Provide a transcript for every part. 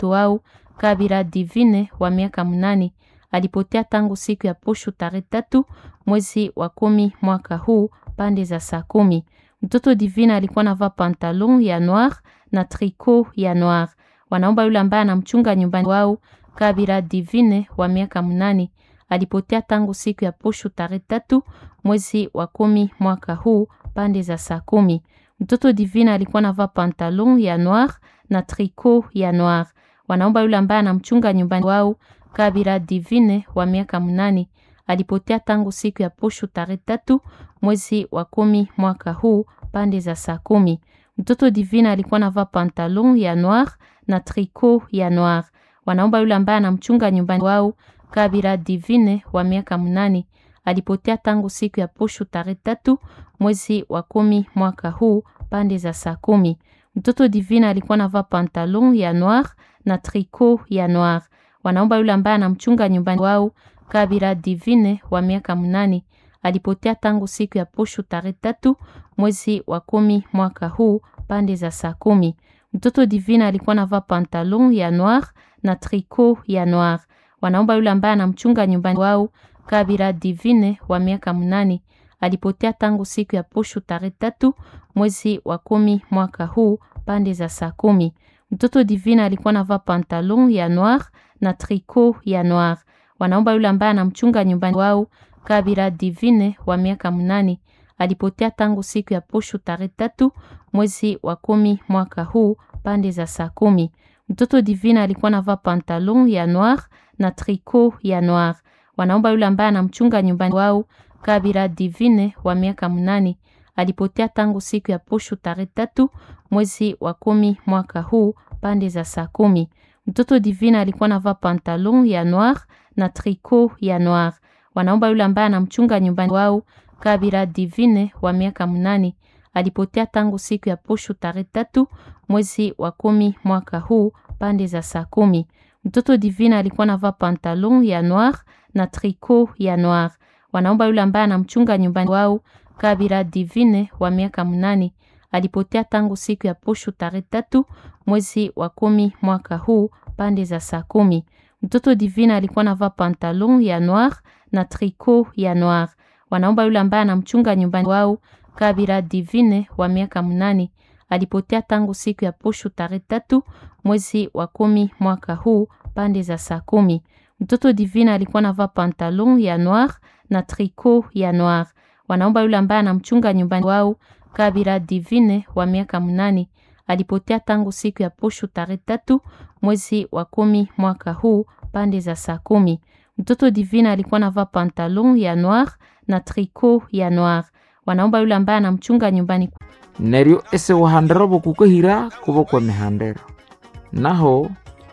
mtoto wao Kabira Divine wa miaka mnane alipotea tangu siku ya posho tarehe tatu mwezi wa kumi mwaka huu pande za saa kumi. Mtoto Divine alikuwa navaa pantalon ya noir na tricot ya noir. Wanaomba yule ambaye anamchunga nyumbani wao Kabira Divine wa miaka mnane alipotea tangu siku ya posho tarehe tatu mwezi wa kumi mwaka huu pande za saa kumi. Mtoto Divine alikuwa navaa pantalon ya noir na tricot ya noir. Wanaomba yule ambaye anamchunga nyumbani wao Kabira Divine wa miaka mnane alipotea tangu siku ya posho tarehe tatu mwezi wa kumi mwaka huu pande za saa kumi. Mtoto Divine alikuwa navaa pantalon ya noir na tricot ya noir. Wanaomba yule ambaye anamchunga nyumbani wao Kabira Divine wa miaka mnane alipotea tangu siku ya posho tarehe tatu mwezi wa kumi mwaka huu pande za saa kumi. Mtoto Divine alikuwa navaa pantalon ya noir na tricot ya noir. Wanaomba yule ambaye anamchunga nyumbani wao Kabira Divine wa miaka mnane alipotea tangu siku ya posho tarehe tatu mwezi wa kumi mwaka huu pande za saa kumi. Mtoto Divine alikuwa navaa pantalon ya noir na tricot ya noir. Wanaomba yule ambaye anamchunga nyumbani wao Kabira Divine wa miaka mnane alipotea tangu siku ya posho tarehe tatu mwezi wa kumi mwaka huu pande za saa kumi. Mtoto Divine alikuwa navaa pantalon ya noir na tricot ya noir. Wanaomba yule ambaye anamchunga nyumbani wao Kabira Divine wa miaka mnane alipotea tangu siku ya posho tarehe tatu mwezi wa kumi mwaka huu pande za saa kumi. Mtoto Divine alikuwa navaa pantalon ya noir na tricot ya noir. Wanaomba yule ambaye anamchunga nyumbani wao Kabira Divine wa miaka mnane alipotea tangu siku ya posho tarehe tatu mwezi wa kumi mwaka huu pande za saa kumi. Mtoto Divine alikuwa navaa pantalon ya noir na tricot ya noir. Wanaomba yule ambaye anamchunga nyumbani wao Kabira Divine wa miaka mnane alipotea tangu siku ya posho tarehe tatu mwezi wa kumi mwaka huu pande za saa kumi. Mtoto Divine alikuwa navaa pantalon ya noir na tricot ya noir. Wanaomba yule ambaye anamchunga nyumbani wao Kabira Divine wa miaka mnane alipotea tangu siku ya posho tarehe tatu mwezi wa kumi mwaka huu pande za saa kumi. Mtoto Divine alikuwa navaa pantalon ya noir na tricot ya noir. Wanaomba yule ambaye anamchunga nyumbani wao Kabira Divine wa miaka mnane alipotea tangu siku ya posho tarehe tatu mwezi wa kumi mwaka huu pande za saa kumi. Mtoto Divine alikuwa navaa pantalon ya noir na tricot ya noir. Wanaomba yule ambaye anamchunga nyumbani wao Kabira Divine wa miaka mnane alipotea tangu siku ya posho tarehe tatu mwezi wa kumi mwaka huu pande za saa kumi. Mtoto Divine alikuwa navaa pantalon ya noir na tricot ya noir. Wanaomba yule ambaye anamchunga nyumbani neryo ese wahandera bokukahira kuba kwa mihandero naho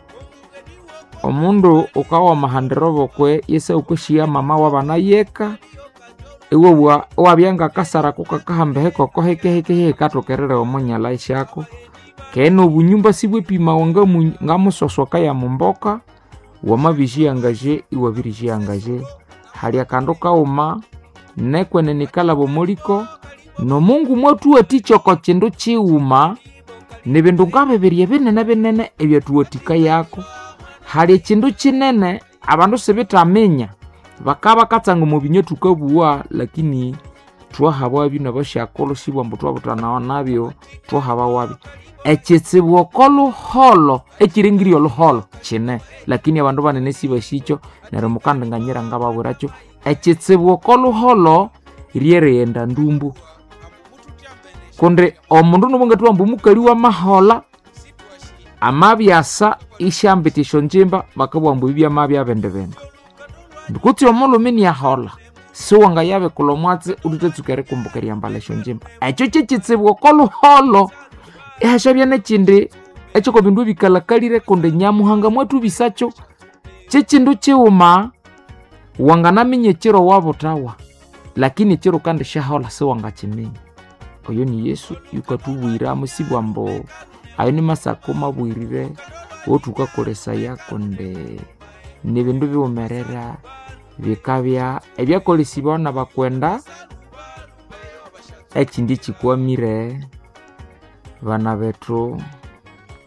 omundu ukawa mahandero bokwe yese ukweshiya mama wabana yeka iwe wabyanga kasara kukakahambehe koko hekehekehe katokerere omonyala ishako kene obunyumba sibwepimawa nga musosoka ya mumboka wamabishiyangaje iwabirishiyangaje hali akandu kauma nekwene nikalaba omuliko nomungu mwatuwatichoko chindu chiuma ni bindu ngabibirye binene binene ebyatuwatika yako hali echindu chinene abandu sibitaminya bakaba katsanga mubinye tukabuwa lakini twahabwa bino bashakolo sibwa mbu twabutanawa nabyo twahaba wabi ekitsibu okoluholo ekiringiri oluholo kine lakini abandu banene sibashicho neryo mukandinganyira ngababwiracho ekitsibu okoluholo ryeriyenda ndumbu kundi omundu nubungathuwa mbu mukali wa mahola amabyasa ishambitisho njimba bakabugha mbu ibi byamabya bindi bindu ndikutsi omulumi niyahola siwanga yabikula omwatsi ututetsuka erikumbuka eryambala esyo njimba ekyo kyekitsibu okoluholo ihashabya nekindi ekyoko bindu ebikalakalire kundi nyamuhanga mwathu bisakyo kyekindu kiwuma wanganaminya ekiro wabutawa lakini ekiro kandi shahola siwangakiminya oyo ni yesu yukatubwiramu sibwa mbu ayo ni masako mabwirire wotukakolesaya kundi ni bindu biwumerera bikabya ebyakolesibwaho na bakwenda ekindi kikwamire bana bethu